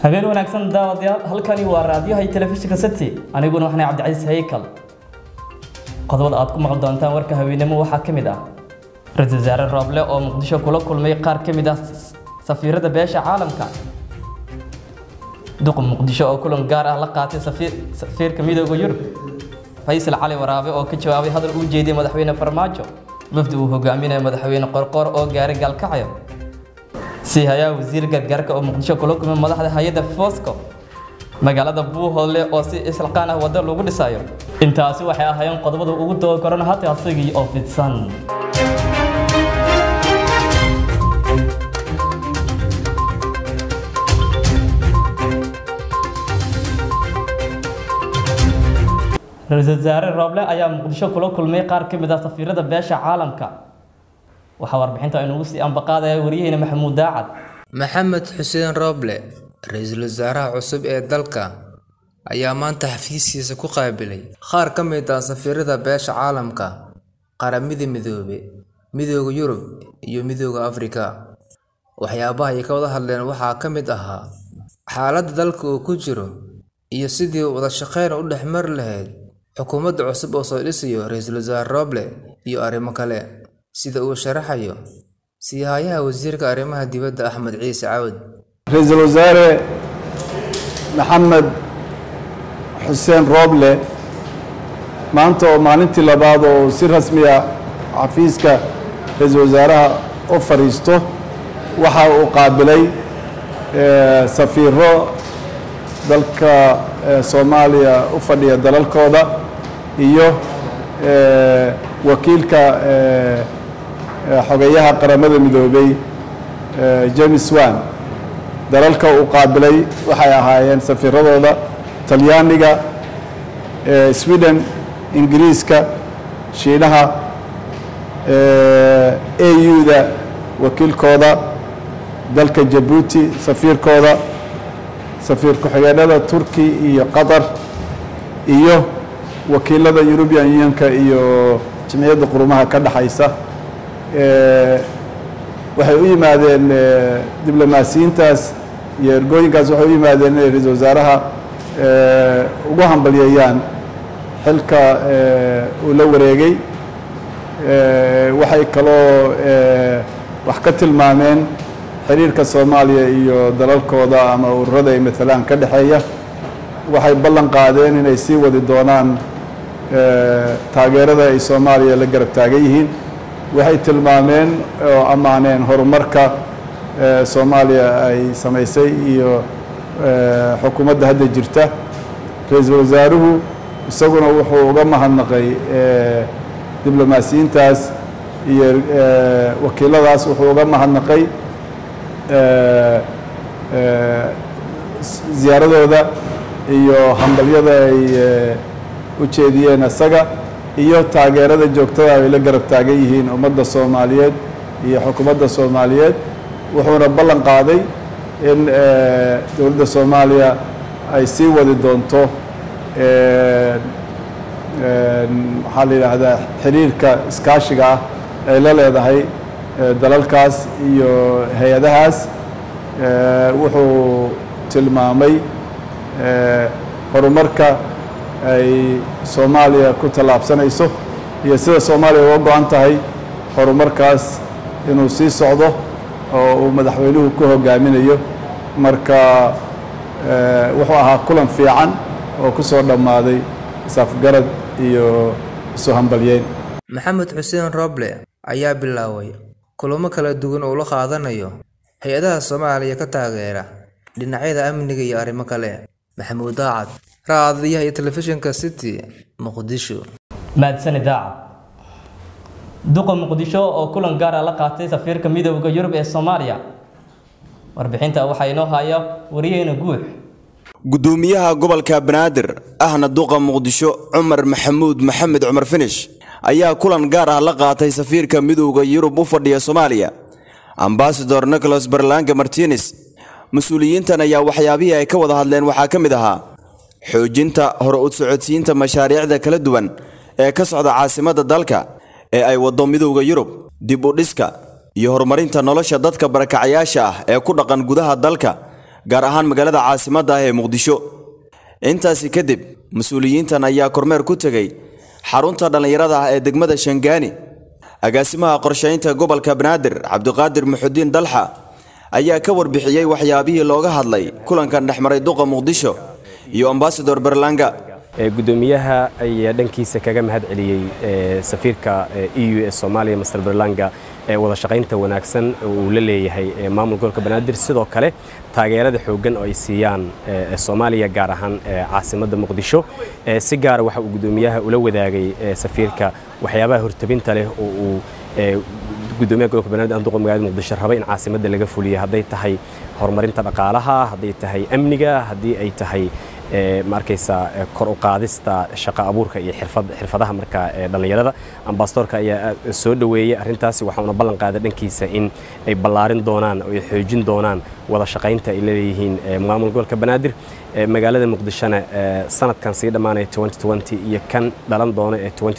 habeen wanaagsan daawadayaal halkani waa raadiyaha telefishinka city aniguna waxaan cabdicasiis haykal qodobada aad ku maqli doontaan warka haweenimo waxaa ka mid ah ra-iisul wasaare rooble oo muqdisho kula kulmay qaar ka mid ah safiirada beesha caalamka duqa muqdisho oo kulan gaar ah la qaatay safiirka midooda yurub faysal cali waraabe oo ka jawaabay hadal uu jeediyay madaxweyne farmaajo wafdi uu hogaaminayo madaxweyne qorqor oo gaaray gaalkacyo sii hayaa wasiir gargaarka oo muqdisho kula kulmay madaxda hay-adda fosco magaalada buuhoodle oo si islaqaan ah waddo lagu dhisayo intaasi waxay ahaayeen qodobada ugu daba koran hata asigii oo fidsan ra-iisul wasaare rooble ayaa muqdisho kula kulmay qaar ka mid ah safiirada beesha caalamka waxaa warbixinta aynugu sii ambaqaadaya wariyaheyna maxamuud daacad maxamed xuseen rooble ra-iisul wasaaraha cusub ee dalka ayaa maanta xafiiskiisa ku qaabilay qaar ka mid ah safiirada beesha caalamka qaramada midoobe midooda yurub iyo midooda afrika waxyaabaha ay ka wada hadleen waxaa ka mid ahaa xaaladda dalka uu ku jiro iyo sidii wada shaqeyn u dhex mari lahayd xukuumadda cusub oo soo dhisayo ra-iisul wasaare rooble iyo arrimo kale sida uu sharaxayo siihayaha wasiirka arrimaha dibadda axmed ciise cawad ra-iisul wasaare maxamed xuseen rooble maanta oo maalintii labaad oo si rasmiya xafiiska ra-iisul wasaaraha u fadhiisto waxa uu qaabilay safiiro dalka soomaaliya u fadhiya dalalkooda iyo wakiilka xogeyaha qaramada midoobey james wan dalalka uu qaabilay waxay ahaayeen safiiradooda talyaaniga sweden ingiriiska shiinaha au-da wakiilkooda dalka jabuuti safiirkooda safiir ku-xigeenada turki iyo qatar iyo wakiilada eurubian unionka iyo jimciyadda qurumaha ka dhexaysa waxay u yimaadeen diblomaasiyiintaas iyo ergooyinkaas waxay u yimaadeen inay ra-iisul wasaaraha ugu hambalyeeyaan xilka uu la wareegay waxay kaloo wax ka tilmaameen xiriirka soomaaliya iyo dalalkooda ama ururada ay maalaan ka dhexeeya waxay ballan qaadeen inay sii wadi doonaan taageerada ay soomaaliya la garab taagan yihiin waxay tilmaameen oo ammaaneen horumarka soomaaliya ay samaysay iyo xukuumadda hadda jirta ra-iisul wasaaruhu isaguna wuxuu uga mahadnaqay diblomaasiyiintaas iyo wakiiladaas wuxuu uga mahadnaqay ziyaaradooda iyo hambalyada ay u jeediyeen isaga iyo taageerada joogtada ay la garab taagan yihiin ummadda soomaaliyeed iyo xukuumadda soomaaliyeed wuxuuna ballan qaaday in dowladda soomaaliya ay sii wadi doonto waxaa la yidhaahdaa xiriirka iskaashiga ah ay la leedahay dalalkaas iyo hay-adahaas wuxuu tilmaamay horumarka ay soomaaliya ku tallaabsanayso iyo sida soomaaliya uga go-an tahay horumarkaas inuu sii socdo oo uu madaxweynuhu ku hogaaminayo marka wuxuu ahaa kulan fiican oo ku soo dhammaaday isafgarad iyo isu hambalyeyn maxamed xuseen rooble ayaa bilaaway kulamo kala duwan oo la qaadanayo hay-adaha soomaaliya ka taageera dhinacyada amniga iyo arrimo kale maxamuud daacad raadiyaha iyo telefishinka city muqdisho maadsani daacad duqa muqdisho oo kulan gaara la qaatay safiirka midooda yurub ee soomaaliya warbixinta waxaa inoo haya wariyaheyna guux gudoomiyaha gobolka banaadir ahna duqa muqdisho cumar maxamuud maxamed cumar finish ayaa kulan gaar ah la qaatay safiirka midowda yurub u fadhiya soomaaliya ambasador nicholas berlanga martines mas-uuliyiintan ayaa waxyaabihii ay ka wada hadleen waxaa ka mid ahaa xoojinta hore u socodsiinta mashaariicda kala duwan ee ka socda caasimadda dalka ee ay waddo midowda yurub dib u dhiska iyo horumarinta nolosha dadka barakacayaasha ah ee ku dhaqan gudaha dalka gaar ahaan magaalada caasimadda ah ee muqdisho intaasi kadib mas-uuliyiintan ayaa kormeer ku tegey xarunta dhallinyarada ah ee degmada shangaani agaasimaha qorshaynta gobolka banaadir cabdiqaadir muxudiin dalxa ayaa ka warbixiyey waxyaabihii looga hadlay kulankan dhexmaray duqa muqdisho iyo ambasador berlanga gudoomiyaha ayaa dhankiisa kaga mahad celiyey safiirka e u ee soomaaliya master berlanga ee wada shaqaynta wanaagsan uu la leeyahay maamul gobolka banaadir sidoo kale taageerada xooggan oo ay siiyaan soomaaliya gaar ahaan caasimadda muqdisho si gaara waxa uu gudoomiyaha ula wadaagay safiirka waxyaabaha hortabinta leh oo uu gudoomiyaha gobolka banaadir aan duqa magaalada muqdisho raba in caasimadda laga fuliyo hadday tahay horumarinta dhaqaalaha hadday tahay amniga haddii ay tahay ma arkaysaa kor u qaadista shaqo abuurka iyo xirfadaha marka dhallinyarada ambasadorka ayaa soo dhoweeyey arrintaasi waxauna ballan qaaday dhankiisa in ay ballaarin doonaan oo ay xoojin doonaan wada shaqaynta ay leeyihiin maamul gobolka banaadir magaalada muqdishona sanadkan sii dhammaanaya iyo kan dhalan doona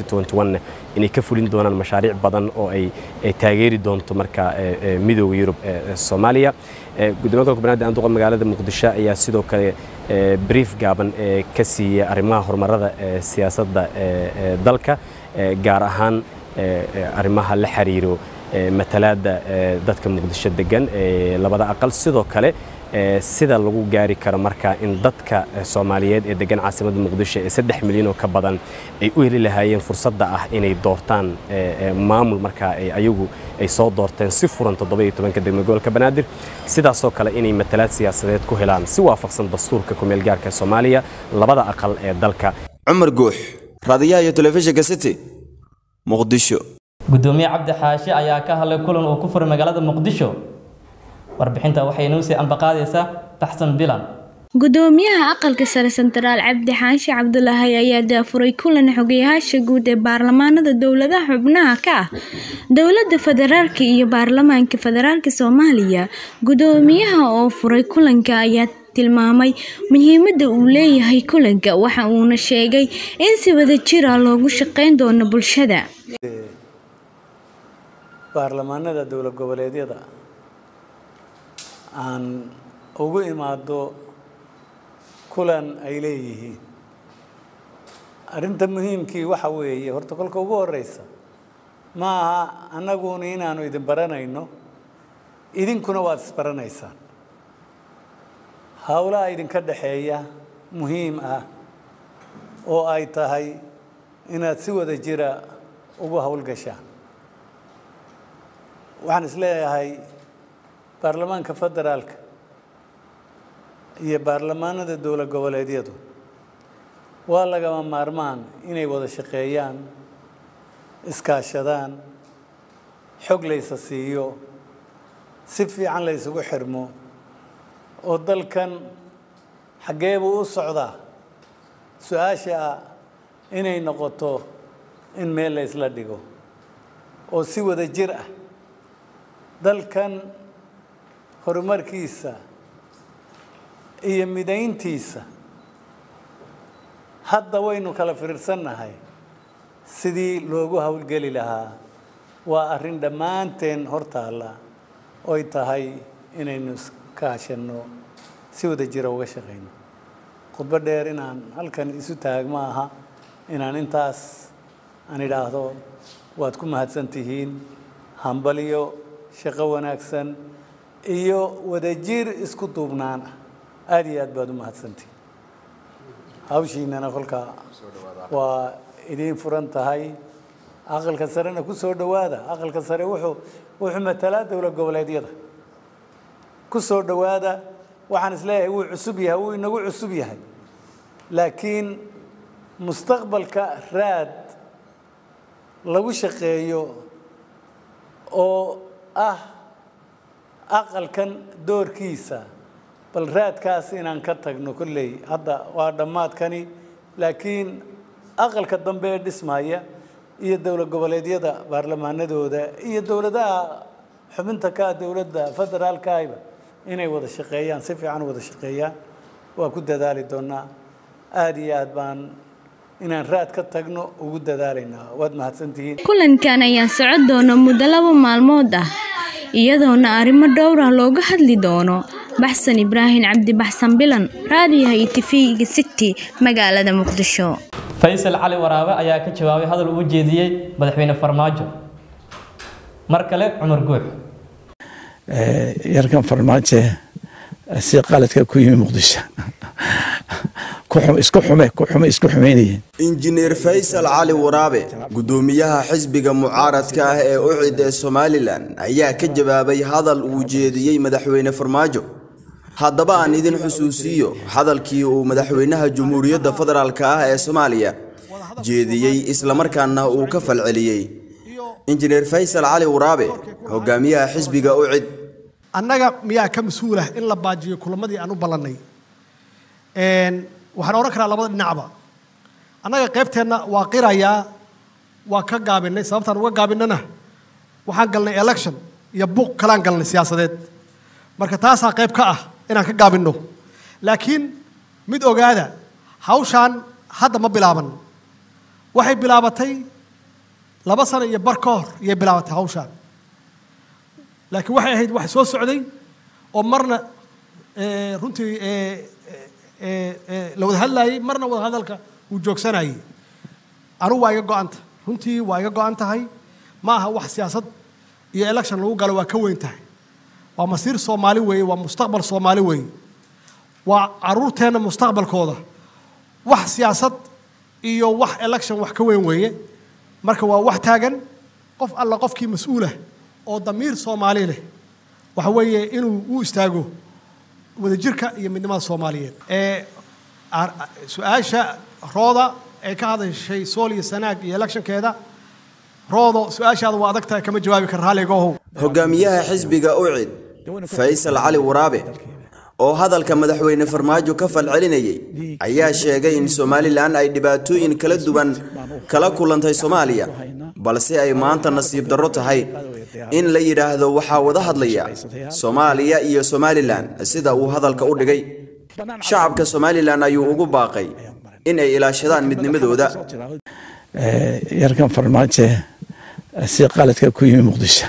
ee inay ka fulin doonaan mashaariic badan oo ay taageeri doonto marka midooda yurub soomaaliya gudoomiya gobolka banaadir aan duqa magaalada muqdisho ayaa sidoo kale brief gaaban ee ka siiyey arrimaha horumarada ee siyaasadda dalka gaar ahaan arrimaha la xiriiro matalaadda dadka muqdisho degan ee labada aqal sidoo kale sida lagu gaari karo marka in dadka soomaaliyeed ee degan caasimadda muqdisho ee saddex milyan oo ka badan ay u heli lahaayeen fursadda ah inay doortaan maamul markaa ayagu ay soo doorteen si furan toddoba iyo tobanka degmo gobolka banaadir sidaasoo kale inay matalaad siyaasadeed ku helaan si waafaqsan dastuurka kumeel gaarka soomaaliya labada aqal ee dalka cumar guux raadiyaha iyo telefishinka city muqdisho gudoomiye cabdi xaashi ayaa ka hadlay kulan uu ku furay magaalada muqdisho warbixinta waxay inoo sii ambaqaadaysaa baxsan bilan gudoomiyaha aqalka sare sentaraal cabdi xaashi cabdulaahi ayaa daafuray kulan xogayaasha guud ee baarlamaanada dowladaha xubnaha ka ah dowlada federaalk iyo baarlamaanka federaalk soomaaliya gudoomiyaha oo furay kulanka ayaa tilmaamay muhiimada uu leeyahay kulanka waxa uuna sheegay in si wada jira loogu shaqeyn doono bulshada baarlamaanada dowlad goboleedyada aan ugu imaado kulan ay leeyihiin arrinta muhiimkii waxa weeye horta kolka ugu horeysa ma aha annaguna inaanu idin baranayno idinkuna waad isbaranaysaan howlaha idinka dhexeeya muhiim ah oo ay tahay inaad si wada jira ugu howlgashaan waxaan is leeyahay baarlamaanka federaalka iyo baarlamaanada dowlad goboleedyadu waa lagama maarmaan inay wada shaqeeyaan iskaashadaan xog laysa siiyo si fiican la ysugu xirmo oo dalkan xaggee buu u socdaa su-aasha ah inay noqoto in meel la ysla dhigo oo si wada jir ah dalkan horumarkiisa iyo midayntiisa hadda waynu kala fiirsannahay sidii loogu howlgeli lahaa waa arrin dhammaanteen hortaalla oy tahay inaynu iskaashanno si wada jira uga shaqayno khudbo dheer inaan halkan isu taag ma aha inaan intaas aan idhaahdo waad ku mahadsan tihiin hambalyo shaqo wanaagsan iyo wadajir isku duubnaan ah aada iyo aad baad u mahadsantihiin hawshiinana kolkaa waa idiin furan tahay aqalka sarena ku soo dhowaada aqalka sare wuxuu wuxuu matalaa dowlad goboleedyada ku soo dhowaada waxaan isleeyahay wuu cusub yahay wuu inagu cusub yahay laakiin mustaqbalka raad lagu shaqeeyo oo ah aqalkan doorkiisa bal raadkaas inaan ka tagno kolley hadda waa dhammaadkani laakiin aqalka dambe ee dhismaya iyo dowlad goboleedyada baarlamaanadooda iyo dowladaha xubinta ka ah dowladda federaalkaayba inay wada shaqeeyaan si fiican u wada shaqeeyaan waa ku dadaali doonaa aada iyo aad baan inaan raad ka tagno ugu dadaalaynaa waad mahadsantihiin kulankan ayaa socon doona muddo laba maalmood ah iyadoona arrimo dhowr ah looga hadli doono baxsan ibraahim cabdi baxsan bilan raadiyaha iyo tifiga city magaalada muqdisho faysal cali waraabe ayaa ka jawaabay hadal uu jeediyey madaxweyne farmaajo mar kale cumar guux yarkan farmaajo si qaladka ku yimi muqdisho isku xume ku xume isku xumeynayeen injineer faysal cali waraabe gudoomiyaha xisbiga mucaaradka ah ee ucid ee somalilan ayaa ka jawaabay hadal uu jeediyey madaxweyne farmaajo haddaba aan idin xusuusiyo hadalkii uu madaxweynaha jamhuuriyadda federaalk ah ee soomaaliya jeediyey islamarkaana uu ka falceliyey injineer faysal cali waraabe hogaamiyaha xisbiga ucid annaga miyaa ka mas-uulah in la baajiyo kulamadii aan u ballannay waxaan odhan karaa labada dhinacba annaga qaybteenna waa qirayaa waa ka gaabinay sababtaan uga gaabinana waxaan galnay election iyo buuq kalaan galnay siyaasadeed marka taasaa qayb ka ah inaan ka gaabinno laakiin mid ogaada hawshaan hadda ma bilaaban waxay bilaabatay laba sano iyo bar ka hor iyay bilaabatay hawshaan laakiin waxay ahayd wax soo socday oo marna runtii la wada hadlaayey marna wada hadalka uu joogsanayey anugu waa iga go-anta runtii waa iga go-an tahay ma aha wax siyaasad iyo election lagu galo waa ka weyn tahay waa masiir soomaali weeye waa mustaqbal soomaali weeye waa caruurteenna mustaqbalkooda wax siyaasad iyo wax election wax ka weyn weeye marka waa wax taagan qof alla qofkii mas-uulah oo damiir soomaali leh waxa weeye inuu u istaago wadajirka iyo midnimada soomaaliyeed ee su-aasha rooda ee ka hadashay sool iyo sanaag iyo electionkeeda roodo su-aashaada waa adag tahay kama jawaabi kara raalligaohow hogaamiyaha xisbiga ucid faysal cali waraabe oo hadalka madaxweyne farmaajo ka falcelinayay ayaa sheegay in somalilan ay dhibaatooyin kala duwan kala kulantay soomaaliya balse ay maanta nasiib darro tahay in la yidhaahdo waxaa wada hadlaya soomaaliya iyo somalilan sida uu hadalka u dhigay shacabka somalilan ayuu ugu baaqay in ay ilaashadaan midnimadooda yarkan farmaajo si qaladka ku yimi muqdisho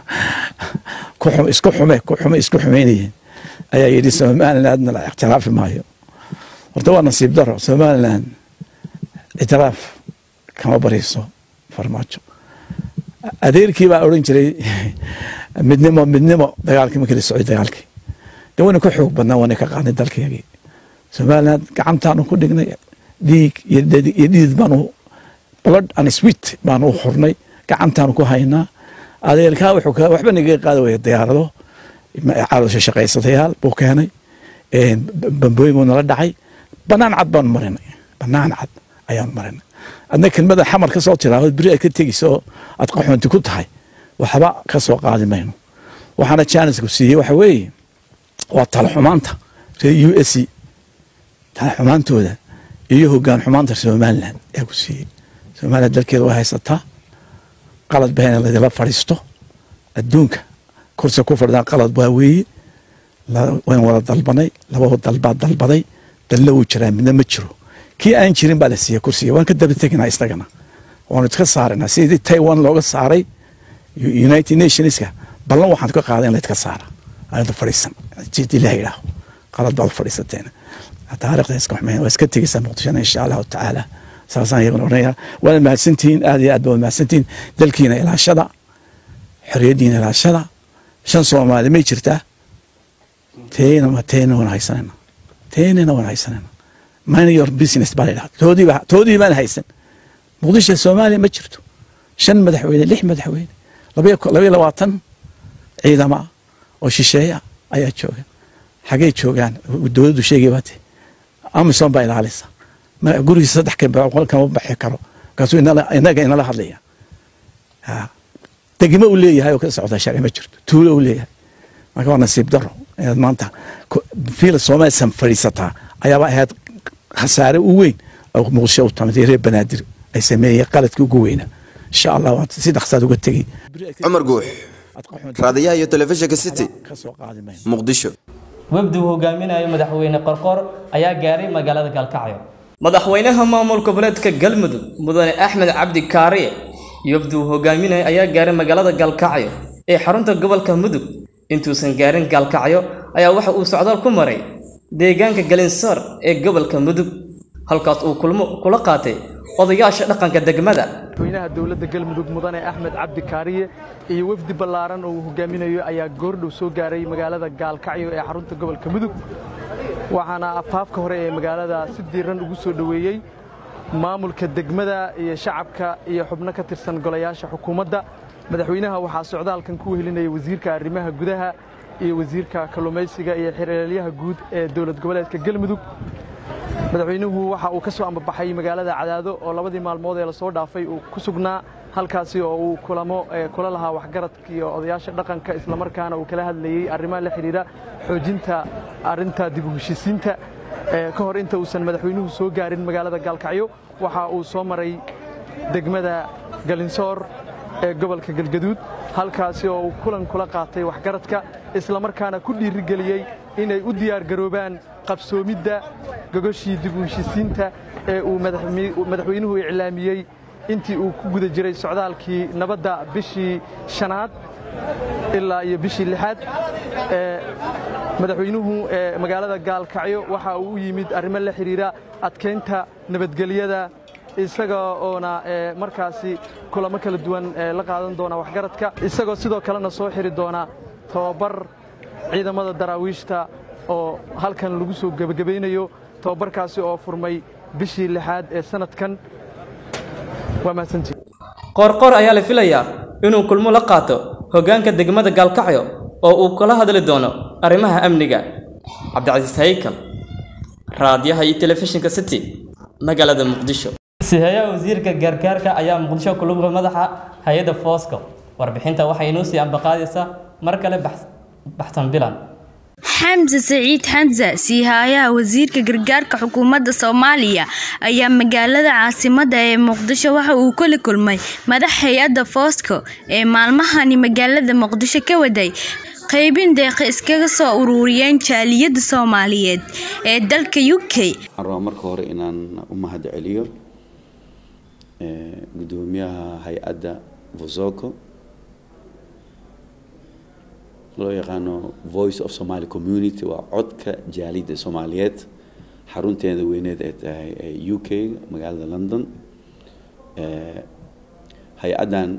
isku xume ku xume isku xumeynayeen ayaa yidhi somalilandna la ictiraafi maayo horta waa nasiib daro somaliland ictiraaf kama bariiso farmaajo adeerkii baa odhan jiray midnimo midnimo dagaalkii markii la socday dagaalkii de wayna ka xoog badnaa waana ka qaadnay dalkeegii somaliland gacantaanu ku dhignay dhiig iyo dhiid baanu blood and sweet baanu u xurnay gacantaanu ku haynaa adeerkaa wuxuu waxba nagaga qaadi waya diyaarado caloosha shaqaysatayaal buu keenay bambooyin buu nala dhacay banaan cad baanu marinay banaan cad ayaanu marinay adna kelmada xamar ka soo tiraahdo beri aad ka tegeysa oo aad qaxoonti ku tahay waxba ka soo qaadi mayno waxaana jaanisku siiyey waxa weeye waa tala xumaanta reer u s c tala xumaantooda iyo hogaan xumaanta somaliland ee ku siiyey somaliland dalkeeda way haysataa qalad ba in ladila fadhiisto adduunka kursi ku fadhidaan qalad waa weeye wayn wada dalbanay laba dalbaa dalbaday dalna wuu jiraa midna ma jiro kii aan jirin baa la siiyey kursiga waan ka daba teginaa isagana waanu iska saaranaa sidii taiwan looga saaray united nationska ballan waxaan ka qaaday in la iska saara aanada fadhiisan jidii la yidhaaho qalad baad fadhiisateen taariikhda iska xumeyn waa iska tegeysaa muqdishona insha allahu tacaala saasaan iyaguna odhanaya waana mahadsantihiin aad iyo aad baa mahadsantihiin dalkiina ilaashada xorriyaddiina ilaashada shan soomaali may jirtaa teena teena waan haysanayna teenana waan haysanayna mind your business baa la yidhaha toodiiba toodii baan haysan muqdisho soomaaliya ma jirto shan madaxweyne lix madaxweyne labaiyo labaatan ciidama oo shisheeya ayaa jooga xagee joogaan dowladdu sheegay baate amison baa ilaalisa gurigiisa saddex kama baxi karo markaasuu inaga inala hadlaya degmo uu leeyahay oo ka socda sharci ma jirto tuulo uu leeyahay marka waa nasiib daro inaad maanta fiila soomaalisan fadhiisataa ayaaba ahayd khasaare u weyn oo muqdisho u tamatay reer banaadir ay sameeyeen qaladkii ugu weynaa insha allah waa si dhaqsaad uga tegey cumar guux raadiyaha iyo telefishinka city muqdisho wafdi uu hogaaminayo madaxweyne qorqor ayaa gaaray magaalada galkacyo madaxweynaha maamul goboleedka galmudug mudane axmed cabdi kaariye iyo wafdi uu hogaaminayo ayaa gaaray magaalada galkacyo ee xarunta gobolka mudug intuusan gaarin gaalkacyo ayaa waxa uu socdaal ku maray deegaanka galinsoor ee gobolka mudug halkaas uu kulmo kula qaatay odayaasha dhaqanka degmada madaxweynaha dowladda galmudug mudane axmed cabdi kaariye iyo wafdi ballaaran oo uu hogaaminayo ayaa goordhow soo gaaray magaalada gaalkacyo ee xarunta gobolka mudug waxaana afaafka hore ee magaalada si diiran ugu soo dhoweeyey maamulka degmada iyo shacabka iyo xubno ka tirsan golayaasha xukuumadda madaxweynaha waxaa socdaalkan ku wehelinaya wasiirka arrimaha gudaha iyo wasiirka kalluumaysiga iyo xiriiryaha guud ee dowlad goboleedka galmudug madaxweynuhu waxa uu ka soo ambabaxay magaalada cadaado oo labadii maalmood ee lasoo dhaafay uu ku sugnaa halkaasi oo uu kulamo kula lahaa waxgaradka iyo odayaasha dhaqanka islamarkaana uu kala hadlayey arrimaha la xidhiidha xoojinta arrinta dib u heshisiinta ka hor inta uusan madaxweynuhu soo gaarin magaalada gaalkacyo waxa uu soo maray degmada galinsoor ee gobolka galgaduud halkaasi oo uu kulan kula qaatay waxgaradka islamarkaana ku dhiirigeliyey inay u diyaargaroobaan qabsoomidda gogoshii dib u heshisiinta ee uu madaxweynuhu iclaamiyey intii uu ku guda jiray socdaalkii nabadda bishii shanaad ilaa iyo bishii lixaad madaxweynuhu magaalada gaalkacyo waxa uu u yimid arrimo la xidhiidha adkaynta nabadgelyada isaga oona markaasi kulamo kala duwan la qaadan doona waxgaradka isagoo sidoo kalena soo xiri doona tababar ciidamada daraawiishta oo halkan lagu soo gebagabaynayo tababarkaasi oo furmay bishii lixaad ee sanadkan waa mahadsantii qoorqoor ayaa la filayaa inuu kulmo la qaato hoggaanka degmada gaalkacyo oo uu kala hadli doono arrimaha amniga cabdicasiis haykal raadiyaha iyo telefishinka city magaalada muqdisho sihayaha wasiirka gaargaarka ayaa muqdisho kulubga madaxa hay-adda foosco warbixinta waxay inoo sii ambaqaadaysaa mar kale baxsan bilan xamse saciid xamse siihayaha wasiirka gargaarka xukuumadda soomaaliya ayaa magaalada caasimada ee muqdisho waxa uu kula kulmay madax hay-adda foosco ee maalmahani magaalada muqdisho ka waday qaybin deeqa iskaga soo ururiyeen jaaliyadda soomaaliyeed ee dalka u k waxaan rabaa marka hore inaan u mahad celiyo gudoomiyaha hay-adda vosoco loo yaqaano voice of somaly community waa codka jaaliyadda soomaaliyeed xarunteeda weyneed ee tahay u k magaalada london hay-addan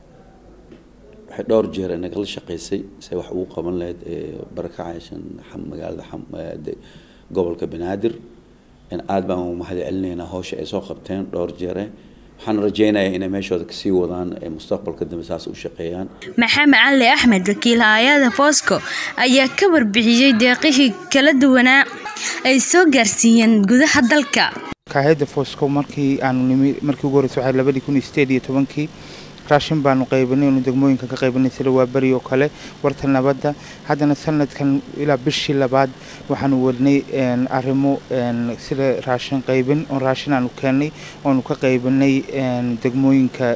waxay dhowr jeer nagala shaqeysay say wax ugu qaban lahayd barakacayshan magaalada gobolka banaadir aada baan u mahad celinaynaa hawsha ay soo qabteen dhowr jeere waxaan rajeynayaa inay meeshooda kasii wadaan ee mustaqbalka dambe saas u shaqeeyaan maxamed cali axmed wakiil hay-ada foosco ayaa ka warbixiyey deeqihii kala duwanaa ay soo gaarsiiyeen gudaha dalka hay-adda foosco markii aanu nimi markii ugu horreysay waxay labadii kun iyo sideed iyo tobankii raashin baanu qaybinay inu degmooyinka ka qaybinay sida waaberi oo kale warta nabadda haddana sanadkan ilaa bishii labaad waxaanu wadnay arrimo sida raashin qaybin oo raashin aanu keennay oonu ka qaybinay degmooyinka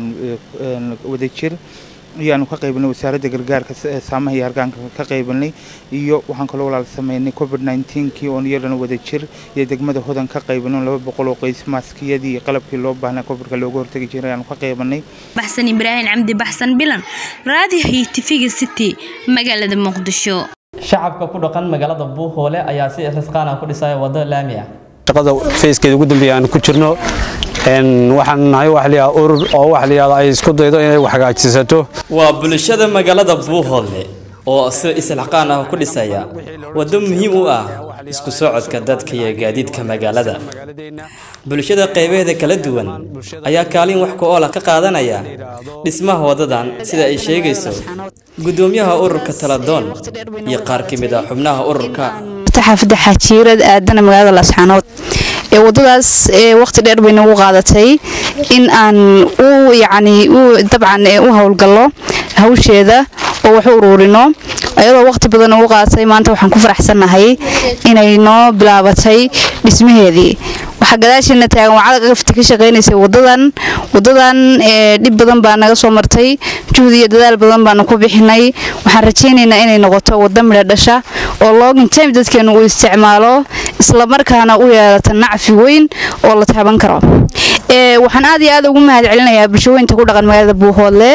wadajir iyo aanu ka qaybinay wasaaradda gargaarka saamaha iyo hargaanka ka qaybinay iyo waxaan kaloo walaal sameynay covid kii oon iyadana wada jir iyo degmada hodan ka qaybinay laba boqol oo qays maaskiyadii iyo qalabkii loo baahnaa covidka looga hortagi jiray aanu ka qaybanay baxsan ibraahim cabdi baxsan bilan raadiyo iyo tifiga city magaalada muqdisho shacabka ku dhaqan magaalada buuhoole ayaa si risqaana ku dhisaya waddo laami ah shaqada feeskeeda ugu dambeeya aan ku jirno waxaan nahay wax la yidhahda urur oo wax la yidhahda ay isku daydo inay wax hagaajisato waa bulshada magaalada buuhoodle oo si isilxaqaan ah ku dhisaya waddo muhiim u ah isku socodka dadka iyo gaadiidka magaalada bulshada qaybaheeda kala duwan ayaa kaalin wax ku oola ka qaadanaya dhismaha waddadan sida ay sheegayso gudoomiyaha ururka taladoon iyo qaar ka mid ah xubnaha ururka xaafadda xajiirad aadana magaalada laasxaanood ee wadadaas waqti dheer bay nagu qaadatay in aan u yacni u dabcan u howlgallo hawsheeda oo wax u uruurino ayadoo waqti badan ugu qaadatay maanta waxaan ku faraxsannahay inay noo bilaabatay dhismaheedii waxaa gadaasheena taagan wacada qafta ka shaqaynaysay wadadan wadadan dhib badan baa naga soo martay juhdi iyo dadaal badan baanu ku bixinay waxaan rajaynaynaa inay noqoto waddo midho dhasha oo login time dadkeenu uu isticmaalo islamarkaana u yeelata nacfi weyn oo la taaban karo waxaan aad iyo aad ugu mahad celinayaa bulshooyinka ku dhaqan magaalada buuhoodle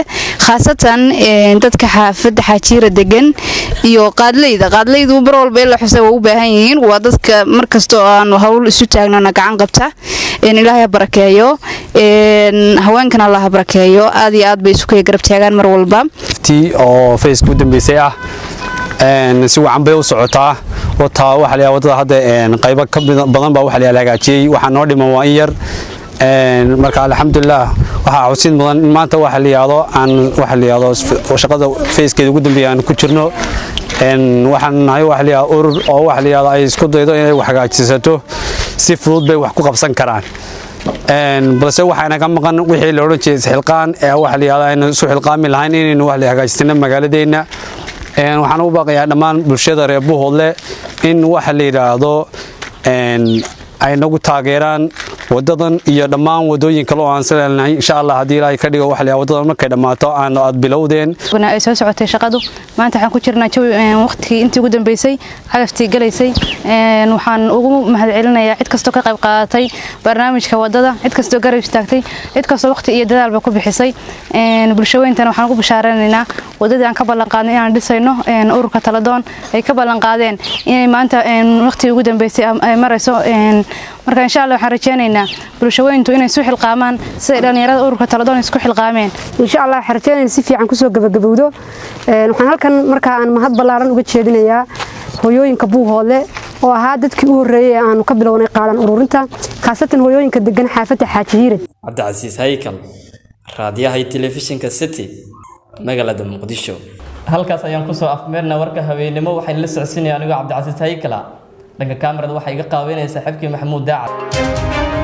khaasatan dadka xaafadda xaajiira degan iyo qaadleyda qaadleydu mar walba in la xusa waa u baahan yihiin waa dadka markasta oo aanu hawl isu taagnana gacan qabta ilaahay ha barakeeyo haweenkana allah ha barakeeyo aad iyo aad bay isu kaya garab taagaan mar walba tii oo faceka u dambeysay ah si wacan bay u socotaa wataa waxa la wadada hadda qaybo ka badan baa waxa la hagaajiyey waxaa noo dhiman waa in yar marka alxamdulilah waxaa xusid mudan in maanta waxa la yidhaahdo aan waxa la yidhaahdo shaqada facekeeda ugu dambeeya aan ku jirno waxaan nahay waxa la yidhahdo urur oo waxa la yidhahdo ay isku daydo inay wax hagaajisato si fudud bay wax ku qabsan karaan balse waxaa naga maqan wixii la odhan jiray isxilqaan ee waxa la yidhahdo aynu isu xilqaami lahayn inaynu wax la hagaajisano magaaladeenna waxaan u baaqayaa dhammaan bulshada reer buuhoodle in waxa la yidhaahdo ay nagu taageeraan wadadan iyo dhammaan wadooyin kale oo aan salaalnahay insha allah haddii ilaahay ka dhigo waxa la wadadan markay dhammaato aan aad bilowdeen ay soo socotay shaqadu maanta waxaan ku jirnaa jawi waqtigii intii ugu dambeysay cagaftii galaysay waxaan ugu mahadcelinayaa cid kastoo ka qayb qaadatay barnaamijka wadada cid kastoo garab istaagtay cid kastoo waqti iyo dadaalba ku bixisay bulshaweyntana waxaan ugu bashaaranaynaa wadadii aan ka ballan qaadnay inaan dhisayno ururka taladoon ay ka ballan qaadeen inay maanta waqtigii ugu dambeysay ay marayso marka insha allah waxaan rajeynaynaa bulshaweyntu inay isu xilqaamaan siday dhallinyarada ururka taladoon isku xilqaameen insha allah waxaan rajeynayna si fiican kusoo gabagabowdo waxaan halkan markaa aan mahad ballaaran uga jeedinayaa hooyooyinka buuhoodle oo ahaa dadkii u horreeyey ee aanu ka bilownay qaadan ururinta khaasatan hooyooyinka degan xaafadda xaaji hiire cabdicasiis haykal raadiyaha iyo telefishinka city magaalada muqdisho halkaas ayaan kusoo afmeerna warka haweenimo waxaan la socodsiinaya anigoo cabdicasiis haykala dhanka kaamirada waxaa iga qaaweynaya saaxiibkii maxamuud daacad